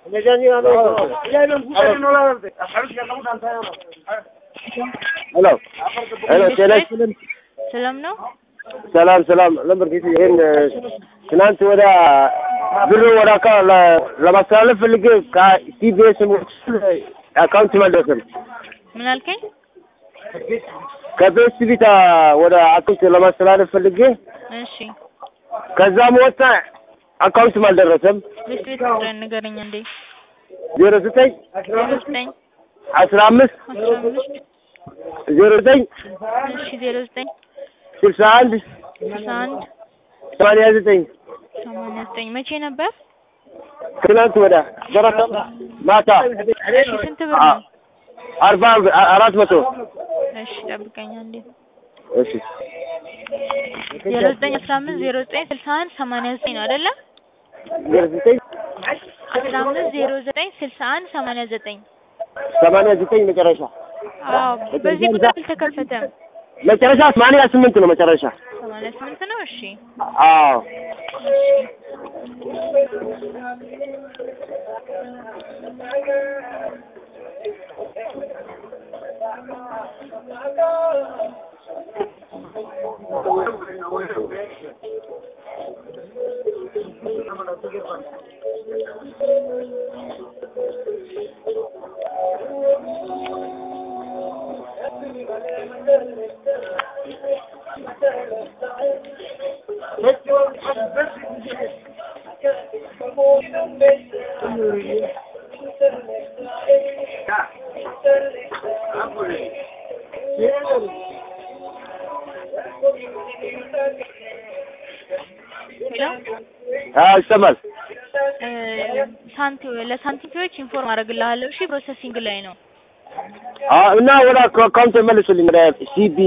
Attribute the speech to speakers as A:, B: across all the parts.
A: ሄሎ ሄሎ ጤና ይስጥልን።
B: ሰላም ነው?
A: ሰላም ሰላም ነበር ጊዜ ይሄን ትናንት ወደ ብር ወደ አካ ለማስተላለፍ ፈልጌ ከሲቢኤስ አካውንት አልደረሰም።
B: ምን አልከኝ?
A: ከቤስት ቢታ ወደ አካውንት ለማስተላለፍ ፈልጌ
B: እሺ
A: ከዛም ወጣ አካውንትም አልደረሰም።
B: ቤት ቤት ቁጥርን ንገረኝ እንዴ።
A: ዜሮ ዘጠኝ
B: ዜሮ ዘጠኝ
A: አስራ አምስት
B: አስራ አምስት
A: ዜሮ ዘጠኝ
B: እሺ ዜሮ ዘጠኝ
A: ስልሳ አንድ
B: ስልሳ አንድ
A: ሰማንያ ዘጠኝ
B: ሰማንያ ዘጠኝ መቼ ነበር?
A: ትናንት ወደ ደረሰ ማታ
B: እሺ ስንት ብር ነው?
A: አርባ አራት መቶ
B: እሺ ጠብቀኝ አንዴ።
A: እሺ
B: ዜሮ ዘጠኝ አስራ አምስት ዜሮ ዘጠኝ ስልሳ አንድ ሰማንያ ዘጠኝ ነው አይደለ?
A: ዜሮ ዘጠኝ
B: አስራ አምስት ዜሮ ዘጠኝ ስልሳ አንድ ሰማንያ ዘጠኝ
A: ሰማንያ ዘጠኝ መጨረሻ
B: አዎ በዚህ ቁጥር አልተከፈተም።
A: መጨረሻ ሰማንያ ስምንት ነው መጨረሻ።
B: ሰማንያ ስምንት ነው። እሺ
A: አዎ
B: ሄሎ
A: አዎ ይሰማል።
B: እ ሳንቲ ለሳንቲምፒዎች ኢንፎርም አደርግልሃለሁ። እሺ ፕሮሰሲንግ ላይ ነው።
A: አዎ እና ወደ አካውንት መልሱልኝ ወደ ሲቢ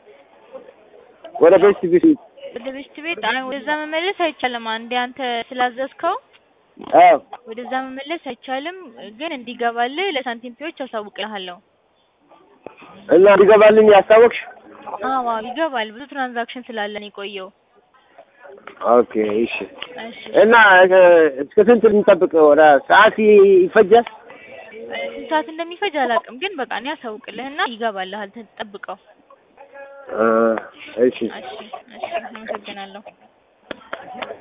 A: ወደ ቤስት ቢሲ
B: ወደ ቤስት ቤት አይ ወደዛ መመለስ አይቻልም። አንዴ አንተ ስላዘዝከው
A: አዎ
B: ወደዛ መመለስ አይቻልም። ግን እንዲገባልህ ለሳንቲምፒዎች አሳውቅልሃለሁ።
A: እና እንዲገባልኝ ያስታወቅሽ?
B: አዎ አዎ ይገባል። ብዙ ትራንዛክሽን ስላለን የቆየው።
A: ኦኬ እሺ።
B: እሺ
A: እና እስከ ስንት ልንጠብቅ? ወደ ሰዓት ይፈጃል?
B: ስንት ሰዓት እንደሚፈጅ አላውቅም። ግን በቃ እኔ አሳውቅልህና ይገባልሃል። ተጠብቀው።
A: እ እሺ
B: እሺ እሺ አመሰግናለሁ።